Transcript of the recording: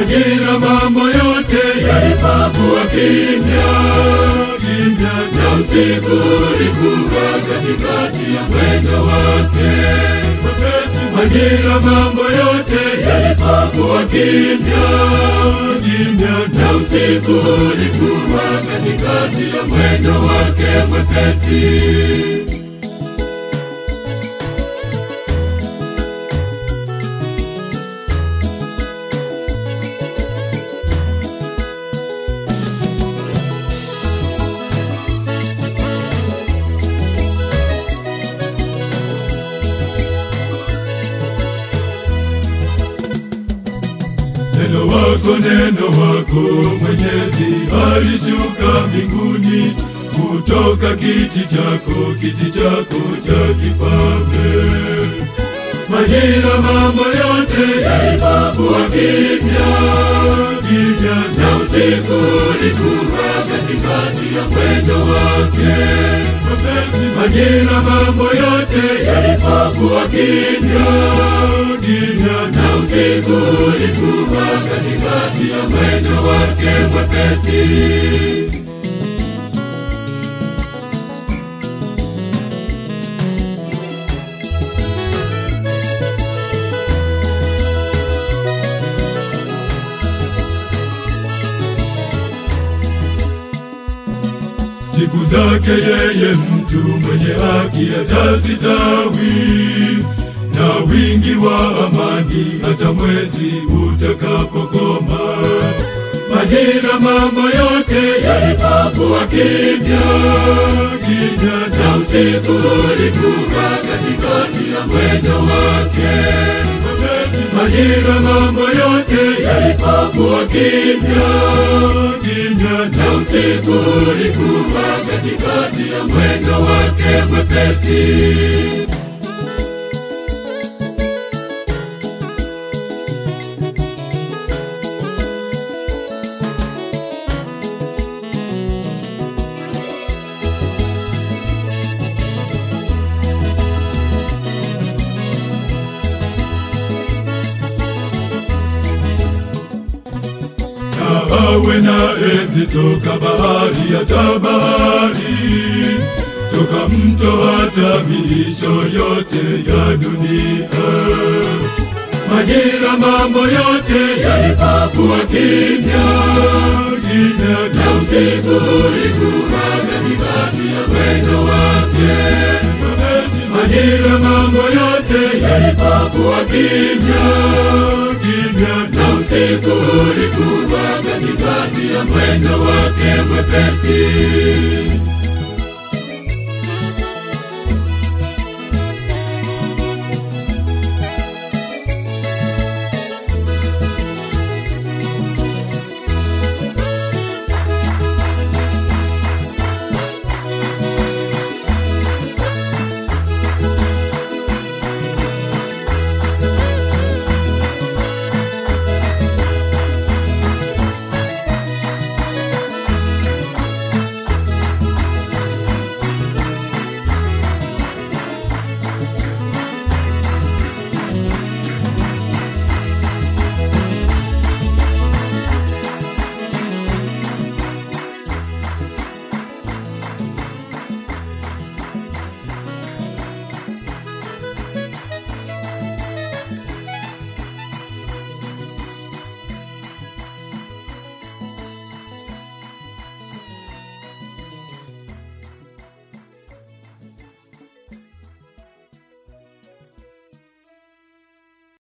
Majira mambo yote yalipokuwa kimya kimya, na usiku ulikuwa katikati ya mwendo wake. Majira mambo yote yalipokuwa kimya kimya, na usiku ulikuwa katikati ya mwendo wake mwepesi. Neno wako, neno wako Mwenyezi alishuka mbinguni kutoka kiti chako, kiti chako cha kifalme. Majira mambo yote yalipokuwa kimya kimya, na usiku ulikuwa katikati ya mwendo wake. Majira mambo yote yalipokuwa kimya kimya, na usiku ulikuwa katikati ya mwendo wake mwepesi. Siku zake yeye mtu mwenye haki atastawi, na wingi wa amani hata mwezi utakapokoma. Majira mambo yote yalipokuwa kimya kimya, na usiku ulikuwa katikati ya mwendo wake. Majira mambo yote yalipokuwa kimya kimya, na usiku ulikuwa katikati ya mwendo wake mwepesi. na awe na enzi toka bahari hata bahari, toka mto hata miisho yote ya dunia. Majira mambo yote yalipokuwa kimya kimya, na usiku ulikuwa katikati ya mwendo wake. Majira mambo yote yalipokuwa kimya kimya, na usiku ulikuwa katikati ya mwendo wake mwepesi.